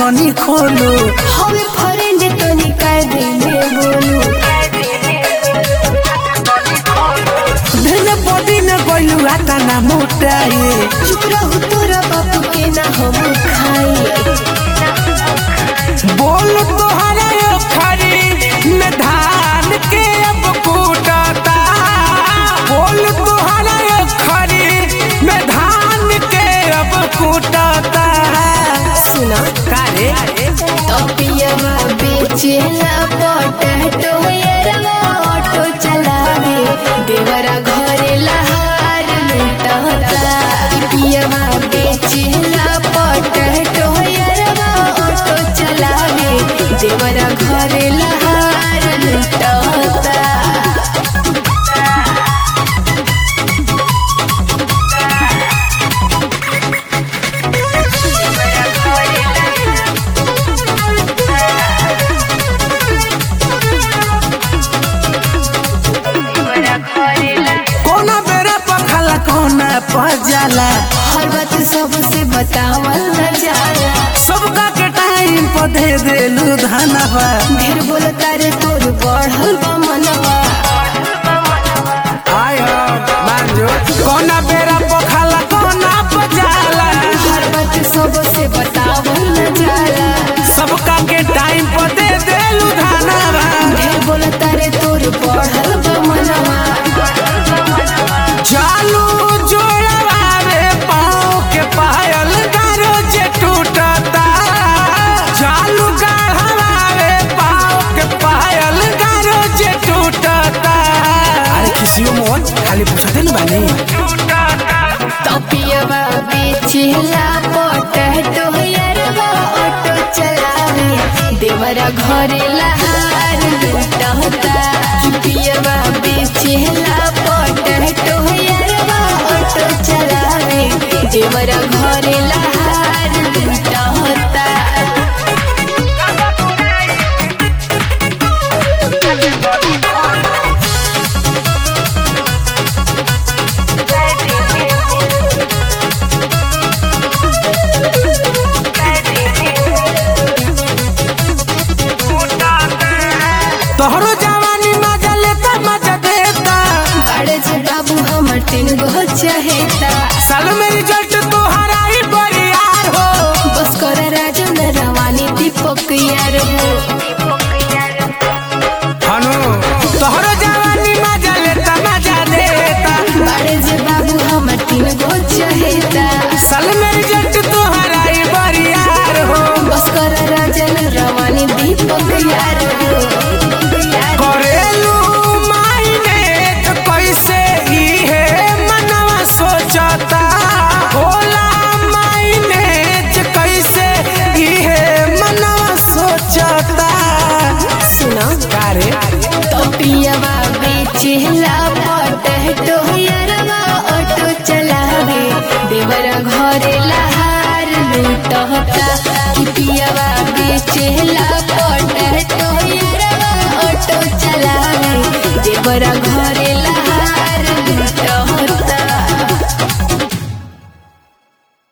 तनी खोलो हवे फ्रेंड तनी कर दे में बोलू धन बॉडी में गोलू आता ना मोटाए चुप रहू तोरा बापू के ना हम खाई बोल तोहरा यो खरी में धान के अब कूटता बोल तोहरा यो खरी में धान के अब कूटता सुना कारे तपियवा बेचेला पोटैटो येरवा ऑटो चलावे देवरा घरे लहार लुटता पियवा बेचेला पोटैटो येरवा ऑटो चलावे देवरा घरे लहार लुटता कोना बेरा पखला कोना पजाला हर बात सबसे बतावल न जाला सबका के टाइम पर दे देलू धनवा ढेर बोलता रे तोर बढ़ल बा मनवा आय हो मांजो कोना बेरा पखला कोना पजाला हर बात सबसे बतावल न जाला सबका के टाइम पर दे देलू धनवा ढेर बोलता रे तोर बढ़ल बा मनवा चालू जोड़वा रे पाँव के पायल गारो जे टूटता चालू गढ़वा रे पाँव के पायल गारो जे टूटता अरे किसी मोहन खाली पूछते न बानी तपियवा बेचेला पोटैटो यरवा ऑटो चलावे देवरा घरे लहार लुटता पियवा बेचेला पोटैटो यरवा ऑटो चलावे देवरा घरे लहार लुटता तोहरो जवानी मजा लेता मजा देता बड़े जे बाबू हमर तीन गो चहेता साल में रिजल्ट तोहरा ही बरियार हो बस कर राजन रवानी दीपक यार हो हनु तोहरो जवानी मजा लेता मजा देता बड़े जे बाबू हमर तीन गो चहेता साल में रिजल्ट तोहरा ही बरियार हो बस कर राजन रवानी दीपक यार हो करेलू मायने तो कैसे ही है मनवा सोचता होला मायने तो कैसे ही है मनवा सोचता सुना कारे तो पियवा बेचेला पोटैटो यरवा ऑटो चलावे देवरा घरे लहार लुटता कि पियवा बेचेला पोटैटो यरवा ऑटो चलावे देवरा घर